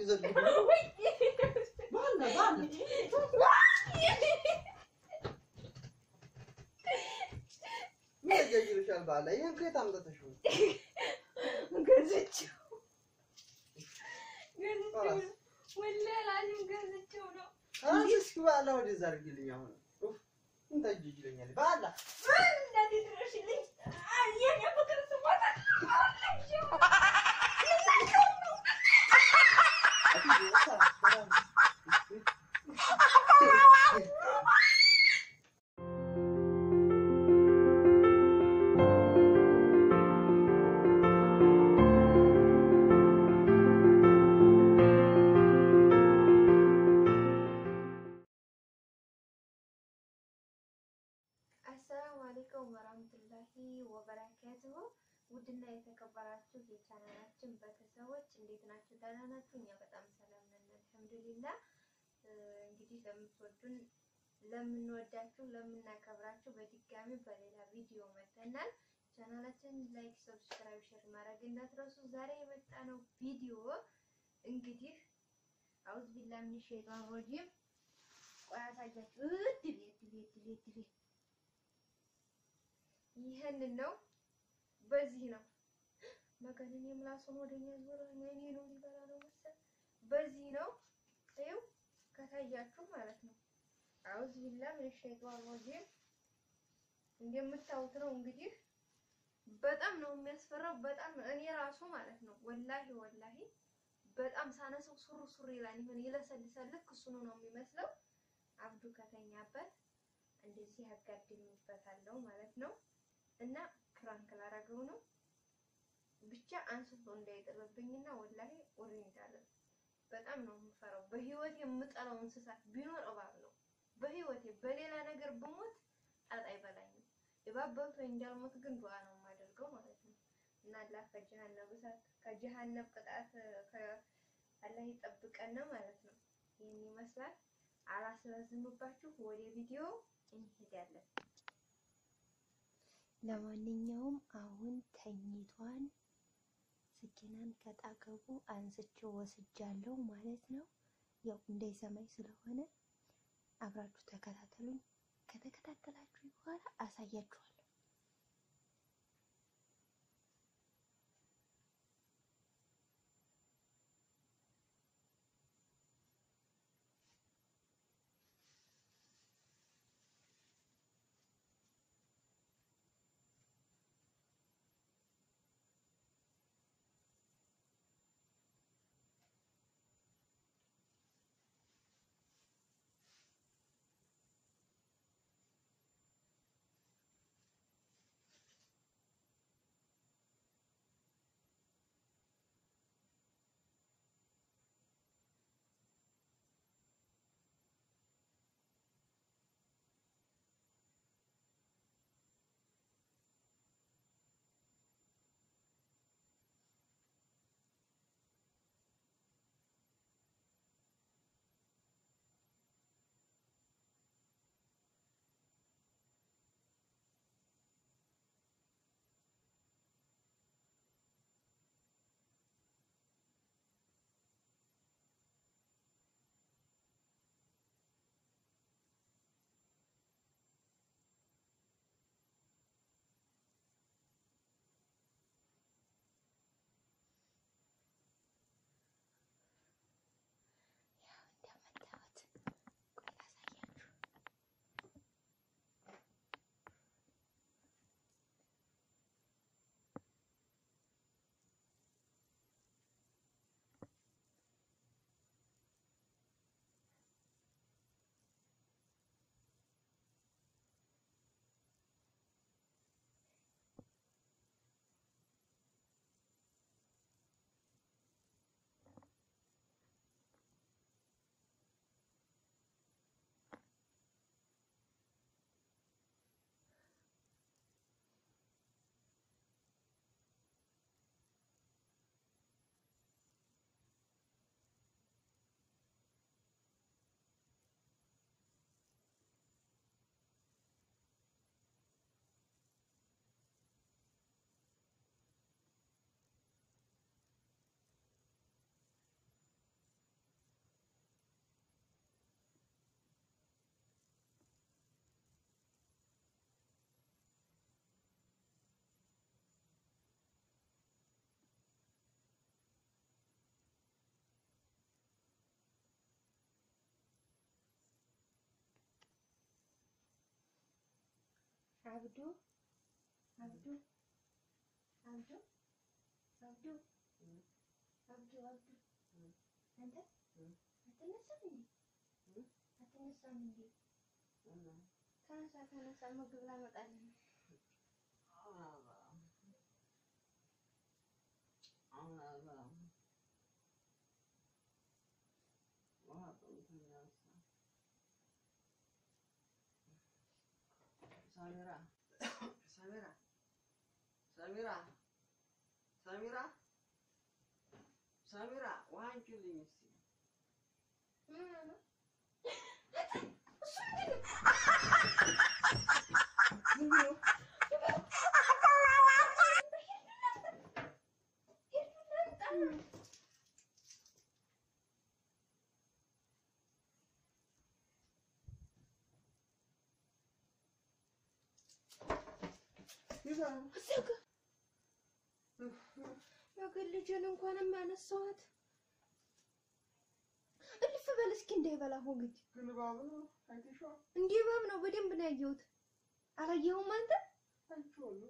ዘግቡ ባለ ባለ ምን ያጃጅልሻል? ባለ ይሄን ከየት አምጥተሽው? ገዝቼው ገዝቼው ነው። ወላሂ ላዚም ገዝቼው ነው። ራስሽ እስኪ ባለ ወደዛ አድርጊልኝ። አሁን ኡፍ ምን ታጃጅለኛለሽ? ባለ እናቴ ድረሽልኝ። የኔ ፍቅር ስሞታ አሰላሙ አለይኩም ወራህመቱላሂ ወበረካቱሁ። ውድና የተከበራችሁ የቻናላችን ቤተሰቦች እንዴት ናችሁ? ደህና ናችሁ? እኛ በጣም ሰላም ነን አልሐምዱሊላህ። እንግዲህ ለምትወዱን ለምንወዳችሁ፣ ለምናከብራችሁ በድጋሚ በሌላ ቪዲዮ መጥተናል። ቻናላችንን ላይክ፣ ሰብስክራይብ፣ ሼር ማድረግ እንዳትረሱ። ዛሬ የመጣነው ቪዲዮ እንግዲህ አውዝ ቢላ ምን ሸይጣን ረጂም ቆይ አሳያችሁ። እድ ቤት ቤት ቤት ቤት ይህንን ነው። በዚህ ነው መገንን የምላሱን ወደኛ ዞረ እኔ ነው ሊበላ ነው መሰል። በዚህ ነው ይኸው ከታያችሁ ማለት ነው። አውዝ ቢላ ምን ሸይጣን ረጂም እንደምታዩት ነው እንግዲህ በጣም ነው የሚያስፈራው። በጣም እኔ ራሱ ማለት ነው ወላሂ ወላሂ በጣም ሳነሰው ሱሩ ሱሩ ይላል። ይሁን ይለሰልሳል። ልክ እሱኑ ነው የሚመስለው። አብዱ ከተኛበት እንደዚህ ያጋድምበታለሁ ማለት ነው። እና ክራንክ ላረገው ነው ብቻ አንስቶ እንዳይጥልብኝና ወላሂ ወሬ እንዳለ በጣም ነው የምፈራው። በህይወት የምጠላው እንስሳት ቢኖር እባብ ነው። በህይወቴ በሌላ ነገር ብሞት ጣጣ አይበላኝም። እባብ በልቶ እንዳልሞት ግን ዱዓ ነው የማደርገው ማለት ነው። እና አላህ ከጀሃነም እሳት ከጀሃነም ቅጣት አላህ ይጠብቀን ማለት ነው። ይህን ይመስላል። አላስረዝምባችሁ ወደ ቪዲዮ እንሄዳለን። ለማንኛውም አሁን ተኝቷን ስኪናን ከጣገቡ አንስቼው ወስጃለሁ ማለት ነው። ያው እንዳይሰማኝ ስለሆነ አብራችሁ ተከታተሉኝ። ከተከታተላችሁ በኋላ አሳያችኋለሁ። አብዱ አብዱ አብዱ አብዱ አብዱ አብዱ አንተ አትነሳም እንዴ? አትነሳም እንዴ? ተነሳ ተነሳ፣ ምግብ ላመጣልህ ነው። ሳሚራ ሳሚራ ሳሚራ ሳሚራ ሳሚራ ውሃ አንቺልኝ እስኪ ምን ሆነህ ነው? የግል ልጅን እንኳንም አነሳኋት። እልፍ በል እስኪ እንዳይበላ ሆግጅ ግን እባብ ነው አይተሽዋል? እንዲህ እባብ ነው። በደንብ ነው ያየሁት። አላየኸውም አንተ? አይቼዋለሁ።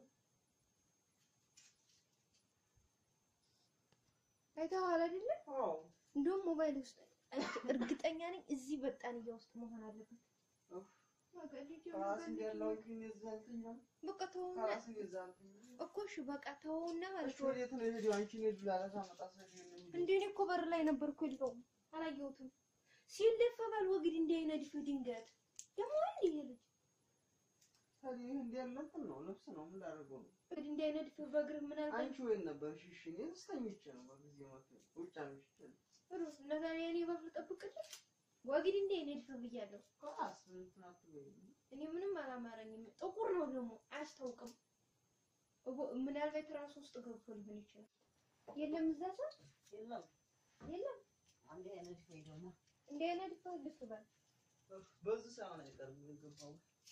አይተኸዋል አይደለ? አዎ እንደውም ሞባይል ውስጥ አይቼ እርግጠኛ ነኝ እዚህ በጣንያ ውስጥ መሆን አለበት። ኡፍ፣ በቃ ልጅ ከራስ እንዲያለው ግን እዛ አልተኛም። በቃ ተወውና ከራስ እዛ አልተኛም። እኮ እሺ በቃ ተወውና ማለት እሺ ነው። ወዴት ነው የሄደው? አንቺን ሄዱ ላላሳ መጣ ሰው ነው እንዴ እኔ እኮ በር ላይ ነበርኩ። የለውም አላየሁትም። ሲለፈ ባል ወግድ እንዳይነድፍ ድንገት ደግሞ አንድ ይሄ ልጅ ታዲያ ይህ እንዲያለብን ነው ልብስ ነው ምን ላደርገው ነው? ወግድ እንዳይነድፍ በእግርህ ምን አልከኝ? አንቺ ወይን ነበር ሽሽ እኔ ስተኝቼ ነው በጊዜ መጥቶ ውጭ አምሽቼ ነው። ሩስ እና ታዲያ እኔ በር ልጠብቅልህ? ወግድ እንዳይነድፍ ብያለሁ። ከራስ እንትን አትበይኝ። እኔ ምንም አላማረኝም። ጥቁር ነው ደግሞ አያስታውቅም። እቦ- ምናልባት ራሱ ውስጥ ገብቶ ሊሆን ይችላል። የለም እዛ ሰው የለም የለም አንድ አይነት ወይ ደግሞ እንዳይነድፍ ልፍ በል በዚህ ሳይሆን አይቀርም የገባው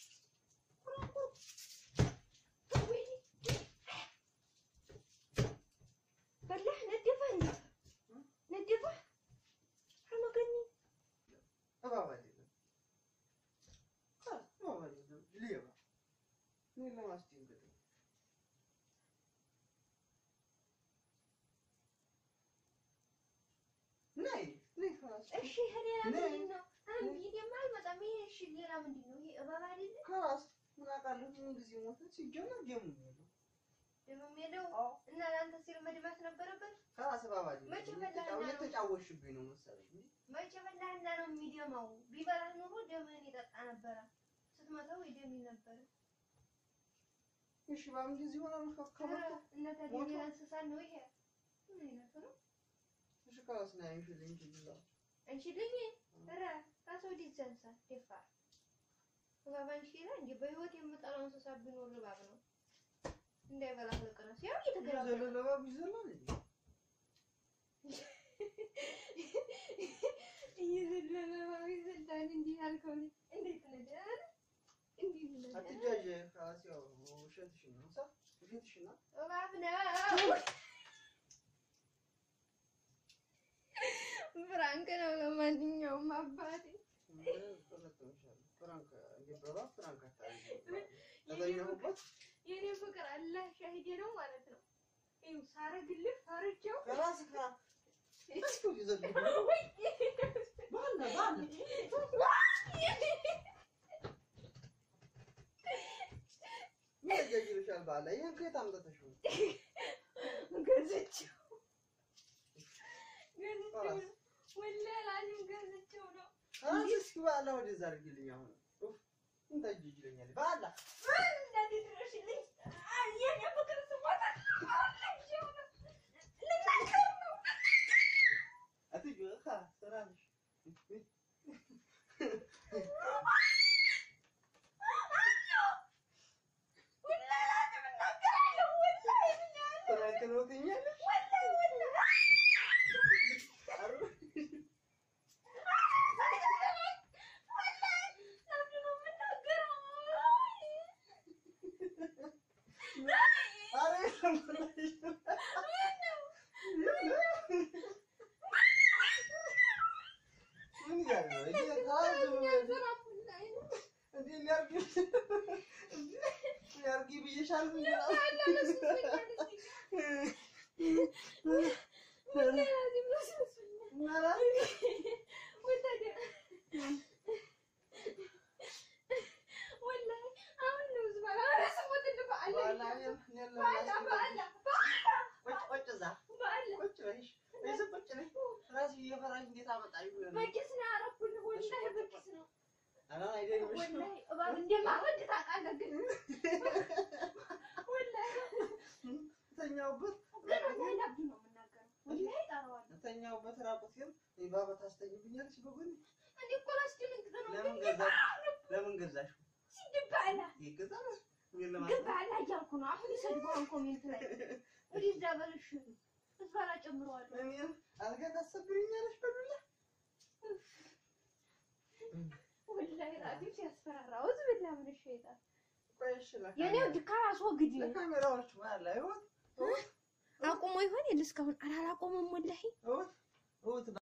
በላህ ነደፈ እንዴ ነደፈ አመገኒ እባብ አይደለም ከ- እባብ አይደለም ሌባ እኔን ለማስደንገጥ ነው። ነይ ነይ ከራስ እሺ ይሄ ሌላ ነ- ምንድን ነው? አንድ ይሄማ አይመጣም። ይሄ እሺ ሌላ ምንድን ነው? ይሄ እባብ አይደለ? ከራስ ምን አውቃለሁ ምን ጊዜ ሞተ ሲጀመር ደሙ ነው ደግሞ ሄደው አዎ እና ለአንተ ሲል መድማት ነበረበት። ከራስ እባብ አይደለም መቼ በላህና ነው? እየተጫወትሽብኝ ነው መሰለኝ መቼ በላህና ነው የሚደማው? ቢበላህ ኑሮ ደምህን ይጠጣ ነበረ። ስትመታው ይደም ነበረ። እሺ እባብ እንደዚህ ይሆናል ከከመጣ እና ታዲያ ሞቶ? ሌላ እንስሳ ነው ይሄ? ምን አይነቱ ነው? እሺ ከራስ ነው አይሽልኝ ይችላል አንቺልኝ ኧረ ራስ ወዲህ ዘንሳ ደፋር እባብ አንቺ ይላል እንዴ? በህይወት የምጠላው እንስሳ ቢኖር እባብ ነው። እንዳይበላህ ለቀረስ ያው እየተገላበጠ ዘለለ እባብ ይዘላል እንዴ እየዘለለ እባብ ይዘላል። እንዲህ ያልከው ልጅ እንዴት ነህ? ደህና ነህ? እንዲህ ብለህ አትጃጅ ከራስ ያው ውሸትሽን ነው ሳ ውሸትሽን ነው እባብ ነው። ፍራንክ ነው። ለማንኛውም አባቴ ፍራንክ እየበባ ፍራንክ አታደርጊ ተገኘሁበት የኔ ፍቅር አላህ ሻሂዴ ነው ማለት ነው። ይኸው ሳረግልህ ፈርቼው ከራስ ካ እስኩ ይዘልኝ ባለ ባለ ምን ያጅልሻል ባለ ይሄን ከየት አምጥተሽው ገዝቼው ገዝቼው ነው። ወላሂ ላዚም ገዝቼው ነው። ከራስ እስኪ ባለ ወደዛ አድርጊልኝ አሁን ኡፍ ምን ታጅጅለኛል ባላ እንደዚህ ድረሽልኝ። አይ የኔ ፍቅር ስሞታ አላየው ነው። ልናገር ነው። አትጁ ካ ሰራሽ ወላሂ ላዚም እናገራለሁ። ወላሂ ብለህ ፍራንክ ነው ትኛለሽ ወላሂ ወላሂ ይሻል እንጂ ቁጭ እዛ ቁጭ በይሽ እዚህ ቁጭ ነሽ እራስሽ እየፈራሽ እንዴት አመጣሽ ብሎ ነው። ኧረ አይደግምሽ ተኛውበት ተኛውበት ራቁቴን ባባ ታስተኝብኛለሽ በጎን ለምን ገዛሽ ለምን ገዛሽ ይገዛል ግን ለማለት እኔን አልጋ ታሰብሪኛለሽ በዱላ ቆይ እሺ የኔው ድካም አስወግድ። ለካሜራዎች ባላ ይወት አቁሞ ይሆን የለ እስካሁን አላላቆመም ወላሂ እውት እውት